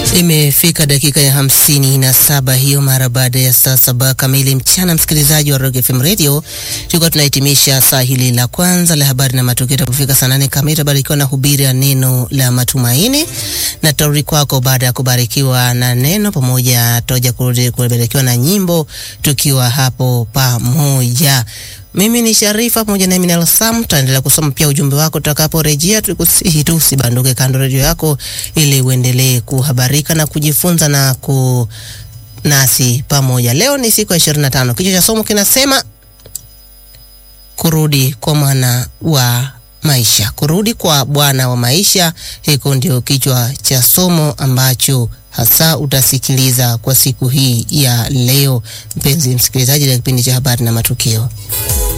Imefika dakika ya hamsini na saba hiyo mara baada ya saa saba kamili mchana. Msikilizaji wa Rock FM Radio, tulikuwa tunahitimisha saa hili la kwanza la habari na matukio. Itakufika saa nane kamili tabarikiwa na hubiri ya neno la matumaini na tarudi kwako baada ya kubarikiwa na neno pamoja, toja kurudi kubarikiwa na nyimbo, tukiwa hapo pamoja. Mimi ni Sharifa pamoja na Minal Sam, tutaendelea kusoma pia ujumbe wako tutakaporejea. Tukusihi tu usibanduke kando redio yako, ili uendelee kuhabarika na kujifunza na ku nasi pamoja. Leo ni siku ya 25. Kichwa cha somo kinasema kurudi kwa mwana wa maisha, kurudi kwa Bwana wa maisha. Hiko ndio kichwa cha somo ambacho hasa utasikiliza kwa siku hii ya leo, mpenzi msikilizaji, la kipindi cha habari na matukio.